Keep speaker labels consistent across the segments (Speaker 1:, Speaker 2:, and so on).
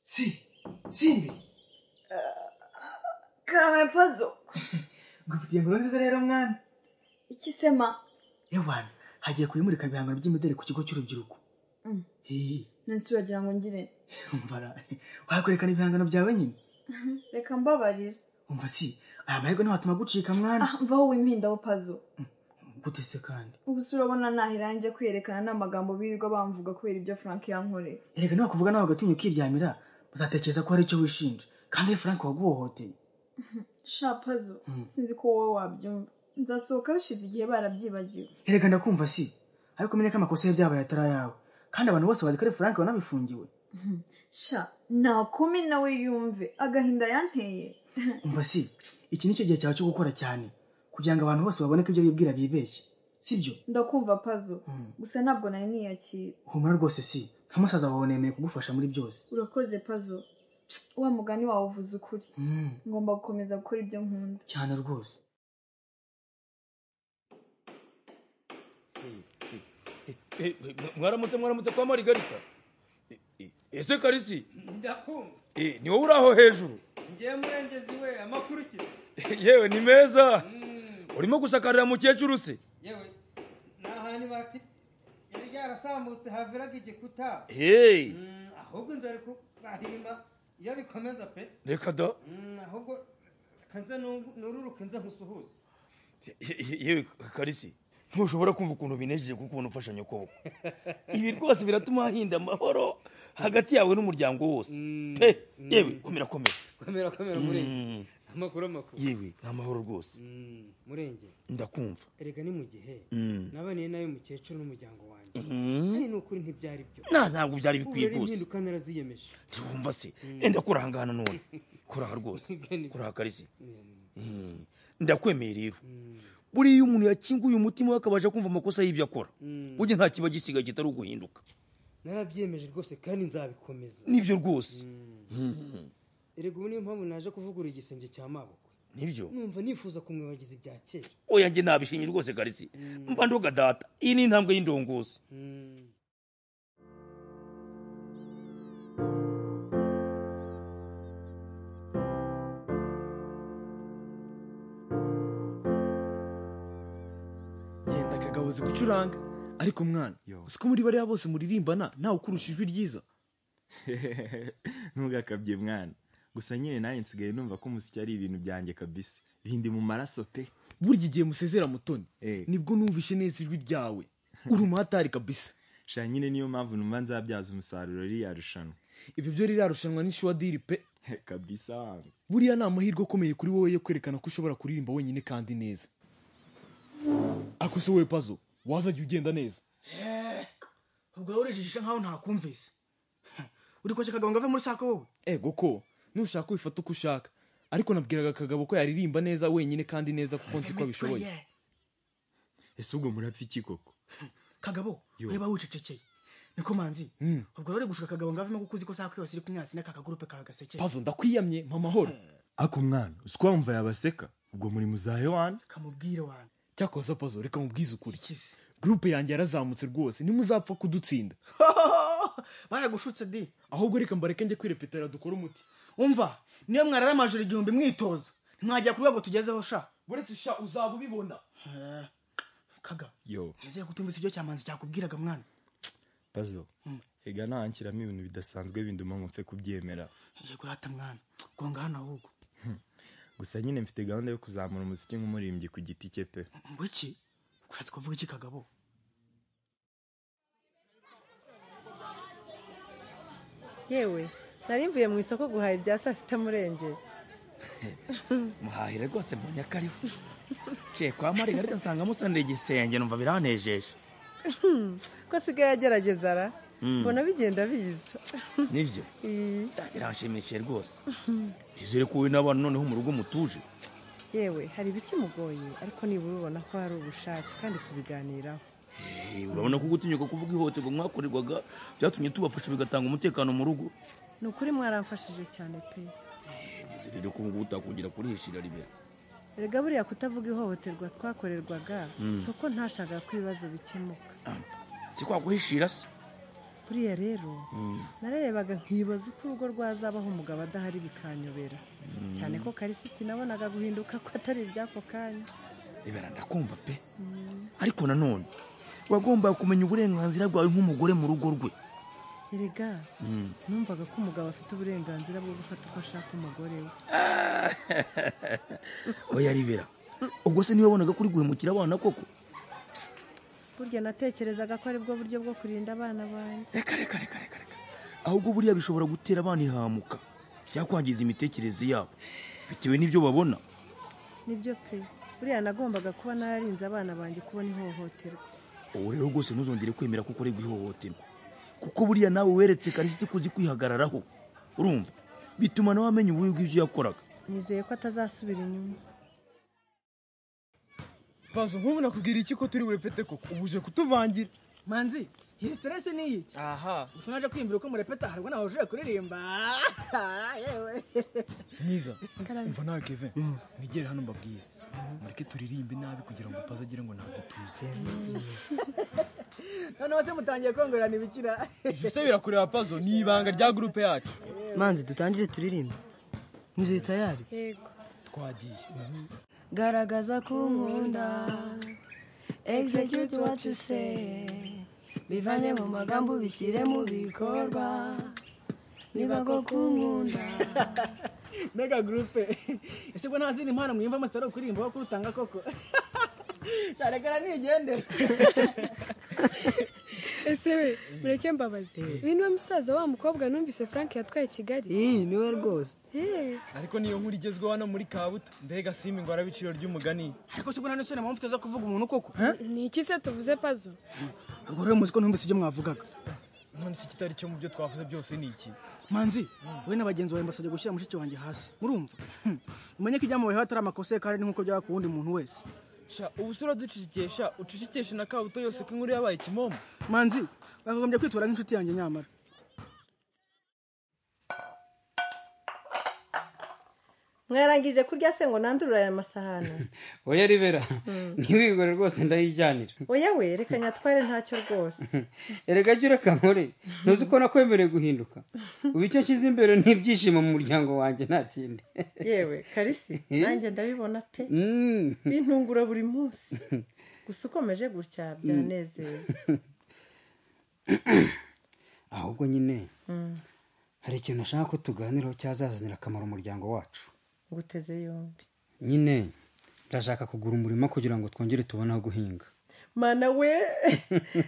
Speaker 1: Sì, Simbi!
Speaker 2: karamepazo
Speaker 1: Ngufitiye inkuru nziza rero mwana.
Speaker 2: iki sema
Speaker 1: Yawana, hagiye kubimurika ibihangano by'imideli ku kigo cy'urubyiruko.
Speaker 2: Mm.
Speaker 1: Hihi,
Speaker 2: nasi uragira ngo ngire
Speaker 1: umbara. Wakwerekana ibihangano byawe nyine?
Speaker 2: reka mbabarira
Speaker 1: Umva si, aya mahirwe ntiwatuma agucika mwana.
Speaker 2: ah mvaho wimpindaho pazo
Speaker 1: Gute se kandi?
Speaker 2: ubu si urabona nahera njya kwiyerekana n'amagambo birirwa bamvuga kubera ibyo frank yankoreye
Speaker 1: Erega niwakuvuga nawe ugatinya ukiryamira, uzatekereza ko hari icyo wishinja. Kandi we Frank waguhohoteye.
Speaker 2: sha pazo
Speaker 1: Mm.
Speaker 2: sinzi ko wowe wabyumva nzasohoka hashize igihe barabyibagiwe
Speaker 1: Erega ndakumva si. Ariko menya ko amakosa ye byabaye atari ayawe. Kandi abantu bose bazi ko ari Frank wanabifungiwe.
Speaker 2: sha nakome nawe yumve agahinda yanteye
Speaker 1: Umva si, iki nicyo gihe cyawe cyo gukora cyane. Kugira ngo abantu bose babone ko ibyo bibwira bibeshye. Sibyo?
Speaker 2: ndakumva pazo
Speaker 1: Mm.
Speaker 2: gusa ntabwo nari niyakira
Speaker 1: humura rwose si nka musaza wawe nemeye kugufasha muri byose
Speaker 2: urakoze pazo wa mugani wawe uvuze ukuri ngomba gukomeza gukora ibyo nkunda
Speaker 1: cyane rwose
Speaker 3: Eh, eh, mwaramutse mwaramutse kwa marigarita Eh, eh, ese karisi
Speaker 4: ndakumva
Speaker 3: eh, ni wowe uri aho hejuru
Speaker 4: ngiye murengezi we amakuru ukize
Speaker 3: yewe ni meza
Speaker 4: Mm,
Speaker 3: urimo gusakarira mukecuru se
Speaker 4: yewe ni ahantu bati yari ryarasambutse haviraga igikuta
Speaker 3: hey
Speaker 4: Mm, ahubwo inzu ari kuzahirima iyo bikomeza pe
Speaker 3: reka da
Speaker 4: Mm, ahubwo kanze nururuka nze nkusuhuze
Speaker 3: Ye- ye- yewe karisi ntushobora kumva ukuntu binejeje kuko ubona ufasha nyokoboko ibi rwose biratuma hahinda amahoro hagati yawe n'umuryango wose
Speaker 4: Mm,
Speaker 3: pe
Speaker 4: mm.
Speaker 3: yewe komera komera
Speaker 4: komera komera murenge
Speaker 3: Mm,
Speaker 4: amakuru amakuru
Speaker 3: yewe ni amahoro rwose
Speaker 4: Mm, murenge
Speaker 3: ndakumva
Speaker 4: erega ni mu gihe
Speaker 3: Mm.
Speaker 4: nabaniye nawe mukecuru n'umuryango wanjye
Speaker 3: Mm.
Speaker 4: ari ni ukuri ntibyari byo
Speaker 3: na ntabwo byari bikwiye
Speaker 4: uburere
Speaker 3: rwose
Speaker 4: impinduka naraziyemeje
Speaker 3: ntiwumva se enda kuraha ngaha nanone kuraha rwose kuraha karisi Mm. ndakwemeye rero
Speaker 4: Mm,
Speaker 3: buriya iyo umuntu yakinguye umutima we akabasha kumva amakosa y'ibyo akora
Speaker 4: mm.
Speaker 3: burya nta kiba gisigaye kitari uguhinduka
Speaker 4: narabyemeje rwose kandi nzabikomeza
Speaker 3: nibyo rwose Mm.
Speaker 4: erega ubu niyo mpamvu naje kuvugurura igisenge cya mabukwe
Speaker 3: nibyo
Speaker 4: numva nifuza kumwibagiza ibya kera
Speaker 3: oya njye nabishimye rwose karisi mba ndoga data iyi ni intambwe y'indongozi
Speaker 4: Mm.
Speaker 5: genda kagabo uzi gucuranga ariko mwana uzi ko muri bariya bose muririmbana ntawe ukurusha ijwi ryiza
Speaker 6: ntugakabye mwana gusa nyine nanjye nsigaye numva ko umuziki ari ibintu byanjye kabisa bindi mu maraso pe
Speaker 5: burya igihe musezera mutoni
Speaker 6: Eh.
Speaker 5: nibwo numvishe neza ijwi ryawe uri umuhatari kabisa
Speaker 6: sha nyine niyo mpamvu numva nzabyaza umusaruro ririya rushanwa
Speaker 5: ibyo byo rirarushanwa n'ishuwadiri pe
Speaker 6: kabisa wangu
Speaker 5: buriya ni amahirwe akomeye kuri wowe yo kwerekana ko ushobora kuririmba wenyine kandi neza ako se wowe pazo wazajya ugenda neza
Speaker 1: ubwo wowe urejijisha nkaho ntakumvise uri kwashya akagabo ngo ave muri sako wowe
Speaker 5: ego ko nushaka wifata uko ushaka ariko nabwiraga kagabo ko yaririmba neza wenyine kandi neza kuko nzi ko abishoboye
Speaker 1: Yeah.
Speaker 6: ese ubwo murapfa iki koko
Speaker 1: kagabo
Speaker 6: Yo.
Speaker 1: weba wicecekeye niko manzi
Speaker 5: Mm.
Speaker 1: ubwo rero uri gushuka akagabo ngo avemo kuko uzi ko sako yose iri kumwatsi n'aka kagurupe ka gaseke
Speaker 5: pazo ndakwiyamye mpamahoro
Speaker 6: ako mwana uzi ko wamva yabaseka ubwo muri muzahe wani
Speaker 1: kamubwire wanjye
Speaker 5: cyakoza pazo reka mubwize ukuri
Speaker 1: ikizi
Speaker 5: gurupe yanjye yarazamutse rwose ntimuzapfa kudutsinda
Speaker 1: baragushutse di
Speaker 5: ahubwo reka mbareke njye kwirepetera dukore umuti
Speaker 1: umva niyo mwarara amajoro igihumbi mwitoza mwajya ku rwego tugezeho sha
Speaker 5: uretse sha uzaba ubibona
Speaker 1: Eh, kagabo
Speaker 6: yo
Speaker 1: nizeye ko utumvise ibyo cyamanzi cyakubwiraga mwana
Speaker 6: pazo ega ntanshyiramo ibintu bidasanzwe binduma mupfe kubyemera
Speaker 1: yego urata mwana gonga hano ahubwo
Speaker 6: gusa nyine mfite gahunda yo kuzamura umuziki nk'umurimbyi ku giti cye pe
Speaker 1: ngo iki ushatse kuvuga iki kagabo
Speaker 7: yewe nari mvuye mu isoko guhaha ibya saa sita murenge
Speaker 3: muhahire rwose mbonye akariho ce kwa marigarita nsanga musanira igisenge numva biranejeje
Speaker 7: ko asigaye agerageza ara mbona bigenda biza
Speaker 3: nibyo
Speaker 7: Ii,
Speaker 3: biranshimishije rwose nizere ko wowe n'abana noneho mu rugo mutuje
Speaker 7: yewe hari ibikimugoye ariko nibura ubona ko hari ubushake kandi tubiganiraho
Speaker 3: Eh, urabona ko gutinyuka kuvuga ihohoterwa mwakorerwaga byatumye tubafasha bigatanga umutekano mu rugo
Speaker 7: ni ukuri mwaramfashije cyane pe
Speaker 3: rero ko ubu utakongera kurihishira rimwe
Speaker 7: erega buriya kutavuga ihohoterwa twakorerwaga si uko ntashakaga ko ibibazo bikemuka
Speaker 3: si kwaguhishira se
Speaker 7: buriya rero nararebaga nkibaza uko urugo rwazabaho umugabo adahari bikanyobera cyane ko karisiti nabonaga guhinduka ko atari iby'ako kanya
Speaker 3: ibera ndakumva pe ariko nanone wagomba kumenya uburenganzira bwawe nk'umugore mu rugo rwe
Speaker 7: erega numvaga ko umugabo afite uburenganzira bwo gufata uko ashaka umugore we
Speaker 3: oya ribera ubwo se niwe wabonaga kuri guhemukira abana koko
Speaker 7: burya natekerezaga ko aribwo buryo bwo kurinda abana banjye
Speaker 3: reka reka reka reka reka ahubwo buriya bishobora gutera abana ihamuka cyangwa kwangiza imitekerereze yabo bitewe n'ibyo babona
Speaker 7: nibyo pe buriya nagombaga kuba nararinze abana banjye kubona ihohoterwa
Speaker 3: ubu rero rwose ntuzongere kwemera ko ukorerwa ihohoterwa kuko buriya nawe weretse karisiti kuzi kwihagararaho urumva bituma nawe amenya ububi bw'ibyo yakoraga
Speaker 7: nizeye ko atazasubira inyuma
Speaker 5: pazo nk'ubu nakubwira iki ko turi burepete koko ubu uje kutuvangira
Speaker 1: manzi iyi siteresi ni iki
Speaker 5: aha
Speaker 1: niko naje kwiyumvira uko murepeta harwa nawe uje kuririmba yewe
Speaker 5: mwiza umva nawe kevin mwigere hano mbabwire mureke turirimbe nabi kugira ngo pazo agire ngo ntabwo tuzi
Speaker 1: noneho se mutangiye kongorana ibikira
Speaker 5: ibyo se birakureba pazo ni ibanga rya gurupe yacu
Speaker 8: manzi dutangire turirimbe nkizuye tayari
Speaker 2: yego
Speaker 5: twagiye
Speaker 8: garagaza ko unkunda execute what you say bivane mu magambo ubishyire mu bikorwa niba ko kunkunda
Speaker 1: mega gurupe ese ubwo nta zindi mpano mwiyumvamo zitari kuririmba aho kurutanga koko cyane kana nigendera
Speaker 9: ese we mureke mbabaze uyu niwe musaza wa mukobwa numvise frank yatwaye kigali
Speaker 8: iyi niwe rwose
Speaker 9: Eh,
Speaker 5: ariko niyo nkuru igezweho hano muri kabuto mbega simba ingorabiciro ry'umugani
Speaker 1: ariko se ubwo nta n'isoni mpamvu zo kuvuga umuntu koko
Speaker 9: ni iki se tuvuze pazo
Speaker 1: ubwo rero muzi ko ntumvise ibyo mwavugaga
Speaker 5: none se kitari cyo mu byo twavuze byose ni iki
Speaker 1: manzi wowe na bagenzi bawe mbasabye gushyira mushiki wanjye hasi murumva Hmm. umenye ko ibyamubayeho atari amakosa ye kandi ni nk'uko byaba ku wundi muntu wese
Speaker 5: sha ubu se uraducecekesha ucecekeshe na kabuto yose ko inkuru yabaye kimomo
Speaker 1: manzi bakagombye kwitura nk'inshuti yanjye nyamara
Speaker 7: mwarangije kurya se ngo nandurure aya masahani
Speaker 10: oya ribera ntiwigore rwose ndayijyanira
Speaker 7: oya we reka nyatware ntacyo rwose
Speaker 10: erega jya ureka nkore ntuzi ko nakwemereye guhinduka ubu icyo nshyize imbere ni ibyishimo mu muryango wanjye nta kindi
Speaker 7: yewe karisi nanjye ndabibona pe
Speaker 10: Mm.
Speaker 7: bintungura buri munsi gusa ukomeje gutya byanezeza
Speaker 10: ahubwo nyine hari ikintu nashaka ko tuganiraho cyazazanira akamaro umuryango wacu
Speaker 7: nguteze yombi
Speaker 10: nyine ndashaka kugura umurima kugira ngo twongere tubone aho guhinga
Speaker 7: mana we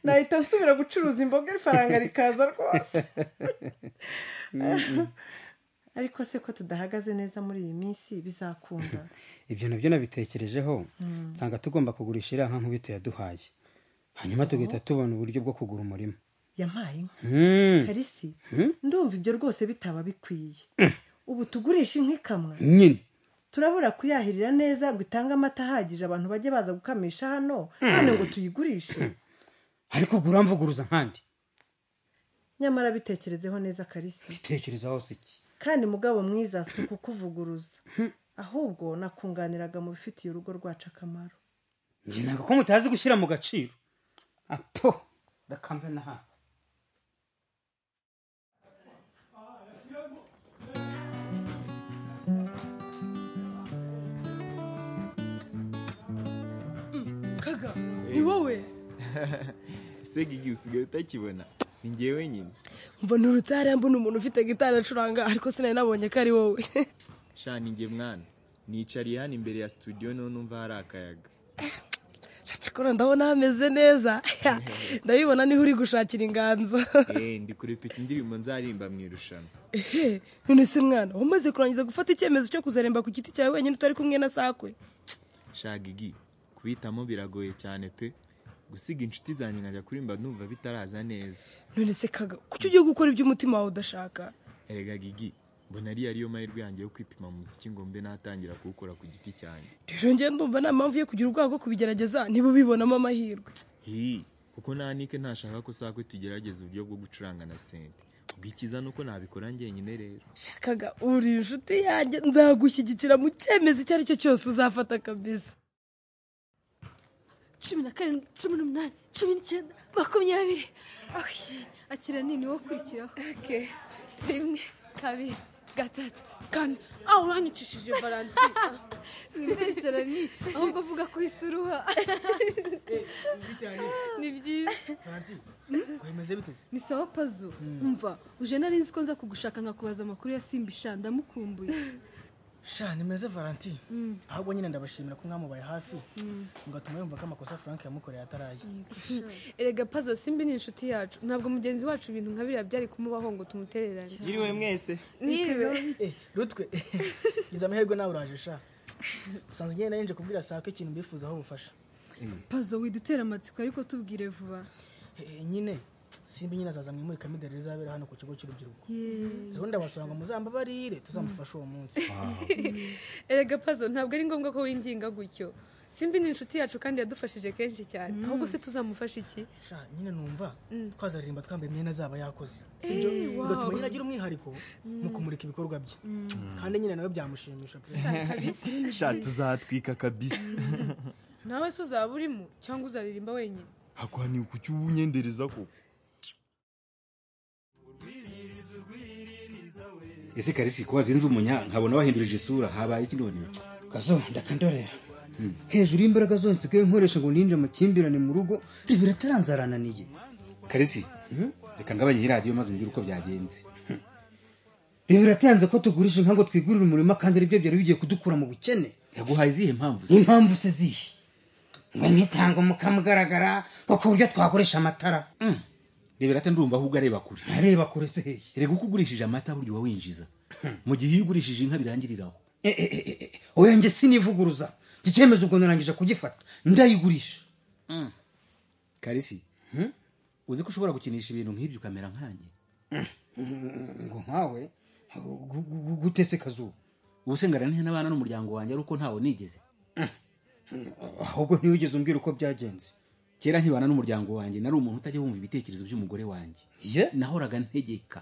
Speaker 7: nahita nsubira gucuruza imboga ifaranga rikaza rwose ariko se ko tudahagaze neza muri iyi minsi bizakunda
Speaker 10: ibyo nabyo nabitekerejeho nsanga tugomba kugurisha iriya nka nkubito yaduhaye hanyuma tugahita tubona uburyo bwo kugura umurima
Speaker 7: yampaye inka
Speaker 10: Mm.
Speaker 7: karisi ndumva ibyo rwose bitaba bikwiye ubu tugurisha inka ikamwa
Speaker 10: nyine
Speaker 7: turabura kuyahirira neza ngo itange amata ahagije abantu bajye baza gukamisha hano none ngo tuyigurishe
Speaker 10: ariko gura mvuguruza nkandi
Speaker 7: nyamara bitekerezeho neza karisi
Speaker 10: bitekereza hose iki
Speaker 7: kandi mugabo mwiza si ukukuvuguruza ahubwo nakunganiraga mu bifitiye urugo rwacu akamaro
Speaker 10: njye ntabwo ko mutazi gushyira mu gaciro apo ndakamve n'ahandi
Speaker 2: kaga ni wowe
Speaker 6: se gigi usigaye utakibona ni ngewe nyine
Speaker 9: mva nturutsara mbona umuntu ufite gitari acuranga ariko sinari nabonye ko ari wowe
Speaker 6: sha ni nge mwana nicariye hano imbere ya studio niho numva hari akayaga
Speaker 9: cyakora ndabona hameze neza ndabibona niho uri gushakira inganzo
Speaker 6: eee ndi kurepeta indirimbo nzarimba mu irushanwa
Speaker 9: Ehe, none se mwana umaze kurangiza gufata icyemezo cyo kuzaremba ku giti cyawe wenyine utari kumwe na sakwe
Speaker 6: sha gigi kubitamo biragoye cyane pe gusiga inshuti zanjye nkajya kurimba numva bitaraza neza
Speaker 9: none se kaga kuki ugiye gukora ibyo umutima wawe udashaka
Speaker 6: erega gigi mbona ariyo ariyo mahirwe yanjye yo kwipima muziki ngo mbe natangira kuwukora ku giti cyanjye
Speaker 9: rero njye ndumva nta mpamvu yo kugira ubwoba bwo kubigerageza niba ubibonamo amahirwe
Speaker 6: hii kuko nanike ntashaka ko sakwe tugerageza uburyo bwo gucuranga na sente ubwikiza nuko nabikora njyenyine rero
Speaker 9: shakaga uri inshuti yanjye nzagushyigikira mu cyemezo icyo ari cyo cyose uzafata kabisa
Speaker 11: cumi na karindwi cumi n'umunani cumi n'icyenda makumyabiri akira nini wo kurikiraho rimwe kabiri gatatu kane aho uranyicishije valentine wibeshera ni ahubwo avuga ko isuruha ni byiza
Speaker 1: kwemeze biteze
Speaker 11: ni sawa pazo mva uje nari nzi ko nza kugushaka nkakubaza amakuru ya simba isha ndamukumbuye
Speaker 1: sha nimeze valentine
Speaker 11: Mm.
Speaker 1: ahubwo nyine ndabashimira ko mwamubaye hafi
Speaker 11: Mm.
Speaker 1: ngatuma yumva ko amakosa frank yamukoreye ataraye
Speaker 11: erega pazo simba ni inshuti yacu ntabwo mugenzi wacu ibintu nka biriya byari kumubaho ngo tumutererane
Speaker 12: Yiriwe mwese
Speaker 11: niwe
Speaker 1: Eh, rutwe iza amahirwe nawe uraje sha usanzwe ngenda yinje kubwira sako ikintu mbifuzaho ubufasha
Speaker 11: pazo widutera amatsiko ariko tubwire vuba
Speaker 1: Eh, nyine simba nyine azaza mwimurika midari rizabera hano ku kigo cy'urubyiruko rero ndabasura ngo muzambabarire tuzamufashe uwo munsi
Speaker 11: erega pazo ntabwo ari ngombwa ko winginga gutyo simba ni inshuti yacu kandi yadufashije kenshi cyane ahubwo se tuzamufasha iki
Speaker 1: sha nyine numva
Speaker 11: Mm.
Speaker 1: twazaririmba twambaye imyenda azaba yakoze
Speaker 11: Eh, wow.
Speaker 1: bigatuma nyine agira umwihariko mu kumurika ibikorwa bye kandi nyine nawe byamushimisha pe.
Speaker 12: sha tuzatwika kabisa
Speaker 11: nawe se uzaba urimo cyangwa uzaririmba wenyine
Speaker 12: hakwaniye kuki uwunyendereza ko
Speaker 13: ese karisi ko wazinze umunya nkabona wahindurije isura habaye iki none
Speaker 10: kazo ndakandorera
Speaker 13: Mm.
Speaker 10: hejuru y'imbaraga zose nsigaye nkoresha ngo ninde amakimbirane mu rugo ibi birataranzarananiye
Speaker 13: karisi reka ngabanye iyi radiyo maze umbwire uko byagenze
Speaker 10: ibi biratanze ko tugurisha inka ngo twigurire umurima kandi aribyo byari bigiye kudukura mu bukene
Speaker 13: yaguhaye izihe mpamvu se
Speaker 10: impamvu se zihe ngo ntitanga umukamo ugaragara wo ku buryo twagurisha amatara
Speaker 13: rebera ate ndumva ahubwo areba kure
Speaker 10: areba kure se hehe
Speaker 13: reka uko ugurishije amata burya uba winjiza mu gihe iyo ugurishije inka birangiriraho
Speaker 10: Eh, eh, eh, eh, oya njye sinivuguruza iki cyemezo ubwo narangije kugifata ndayigurisha
Speaker 13: karisi uzi ko ushobora gukinisha ibintu nk'ibyo ukamera nkanjye
Speaker 10: ngo nkawe gutese kazuba
Speaker 13: ubusengana ntihe n'abana n'umuryango wanjye ari uko ntawo nigeze
Speaker 10: ahubwo ntiwigeze umbwira uko byagenze
Speaker 13: kera nkibana n'umuryango wanjye nari umuntu utajya wumva ibitekerezo by'umugore wanjye nahoraga ntegeka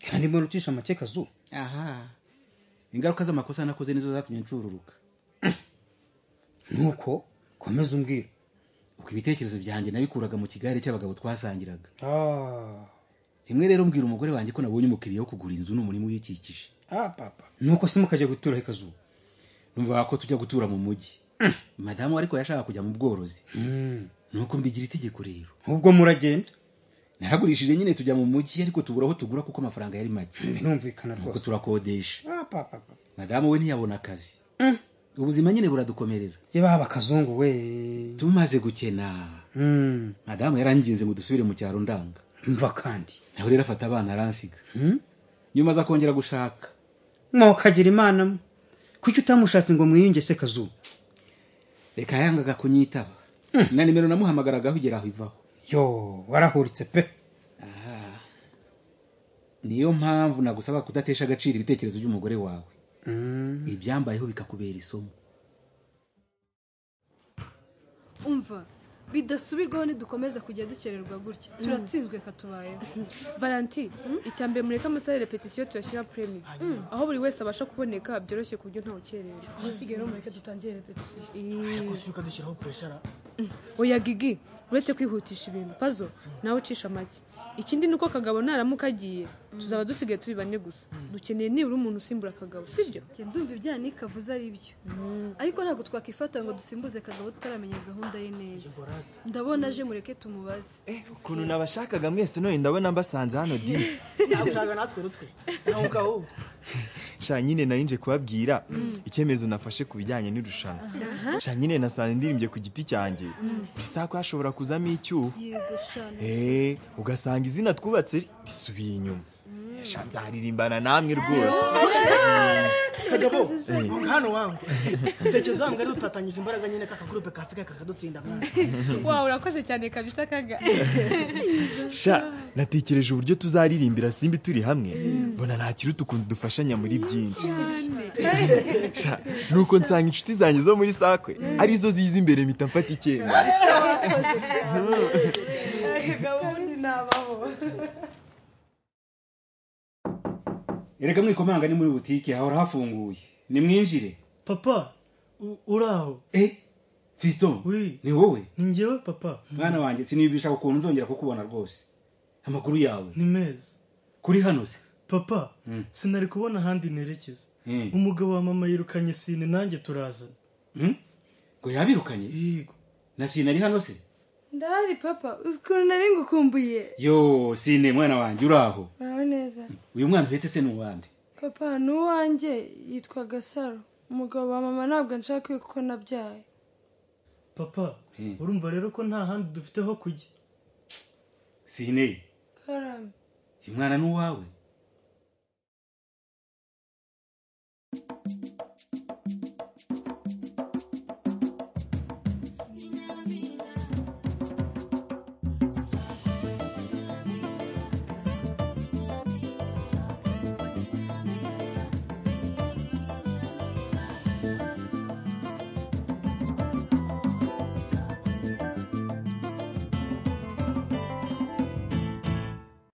Speaker 10: kandi mbona ucisha make kazuba
Speaker 13: aha ingaruka z'amakosa nakoze nizo zatumye nshururuka
Speaker 10: nuko komeza umbwira
Speaker 13: uko ibitekerezo byanjye nabikuraga mu kigare cy'abagabo twasangiraga
Speaker 10: Ah,
Speaker 13: rimwe rero mbwira umugore wanjye ko nabonye umukiriya wo kugura inzu n'umurima uyikikije
Speaker 10: ah, papa nuko se mukajya gutura he kazuba
Speaker 13: numva ko tujya gutura mu mujyi madamu ariko yashaka kujya mu bworozi nuko mbigira itegeko rero
Speaker 10: ubwo muragenda
Speaker 13: naragurishije nyine tujya mu mujyi ariko tubura aho tugura kuko amafaranga yari make
Speaker 10: birumvikana
Speaker 13: nuko turakodesha
Speaker 10: Ah, papa papa.
Speaker 13: madamu we ntiyabona akazi
Speaker 10: Mm.
Speaker 13: ubuzima nyine buradukomerera
Speaker 10: ye baba kazungu we
Speaker 13: tumaze gukena
Speaker 10: Mm.
Speaker 13: madamu yaranginze ngo dusubire mu cyaro ndanga
Speaker 10: mva kandi
Speaker 13: nawe rero afata abana aransiga nyuma aza kongera gushaka
Speaker 10: mwokagira imana mwe kuki utamushatse ngo mwiyunge se kazuba
Speaker 13: reka yangaga kunyitaba na nimero namuhamagaragaho igera aho ivaho
Speaker 10: yo warahuritse pe
Speaker 13: niyo mpamvu nagusaba kudatesha agaciro ibitekerezo by'umugore wawe
Speaker 10: Mm.
Speaker 13: ibyambayeho bikakubera isomo
Speaker 11: umva bidasubirwaho nidukomeza kujya dukererwa gutya turatsinzwe katubayeho valanti icya mbere mureke amasare repetisiyo tuyashyira premium aho buri wese abasha kuboneka byoroshye ku buryo ntawukerera
Speaker 9: aho usigaye mureke dutangiye repetisiyo
Speaker 1: ariko si ukadushyiraho kureshara
Speaker 11: oya gigi uretse kwihutisha ibintu pazo nawe ucisha make ikindi ni uko kagabo naramuka agiye tuzaba dusigaye turi bane gusa dukeneye nibura umuntu usimbura kagabo sibyo
Speaker 14: ndumva ibya nika avuze ari byo ariko ntabwo twakwifata ngo dusimbuze kagabo tutaramenya gahunda ye neza ndabona aje mureke tumubaze
Speaker 12: ukuntu nabashakaga mwese none ndabona mbasanze hano disi
Speaker 1: nagushaka natwe rutwe ntahuka wowe
Speaker 12: sha nyine narinje kubabwira icyemezo nafashe ku bijyanye n'irushanwa sha nyine nasanze ndirimbye ku giti cyanjye buri saha ko hashobora kuzamo icyuho
Speaker 14: yego shana
Speaker 12: Eh, ugasanga izina twubatse risubiye inyuma sha nzaririmbana namwe rwose
Speaker 1: kagabo
Speaker 12: Eh.
Speaker 1: hano wangu utekereza wangu ari dutatanyije imbaraga nyine kaka gurupe ka afurika kakadutsinda mwana
Speaker 11: wawe urakoze cyane kabisa kaga
Speaker 12: sha natekereje uburyo tuzaririmbira simbi turi hamwe mbona ntakiruta ukuntu dufashanya muri byinshi sha nuko nsanga inshuti zanjye zo muri sakwe arizo ziza imbere mpita mfata icyemezo
Speaker 13: erega mwikomanga ni muri butike hahora hafunguye nimwinjire
Speaker 1: papa uraho
Speaker 13: eh fiston ni wowe
Speaker 15: ni njyewe papa
Speaker 13: mwana wanjye siniyumvisha ukuntu nzongera kukubona rwose amakuru yawe
Speaker 15: ni meza
Speaker 13: kuri hano se
Speaker 15: papa sinari kubona ahandi nerekeza umugabo wa mama yirukanye sine nanjye turazana
Speaker 13: ngo yabirukanye na sinari hano se
Speaker 11: ndahari papa uzi ukuntu nari ngukumbuye
Speaker 13: yo sine mwana wanjye uri aho
Speaker 11: nawe neza
Speaker 13: uyu mwana uhetse se ni uwande
Speaker 11: papa ni uwanjye yitwa gasaro umugabo wa mama ntabwo nshaka kuko nabyaye
Speaker 15: papa urumva rero ko nta handi dufite ho kujya
Speaker 13: sine
Speaker 11: karame
Speaker 13: uyu mwana ni uwawe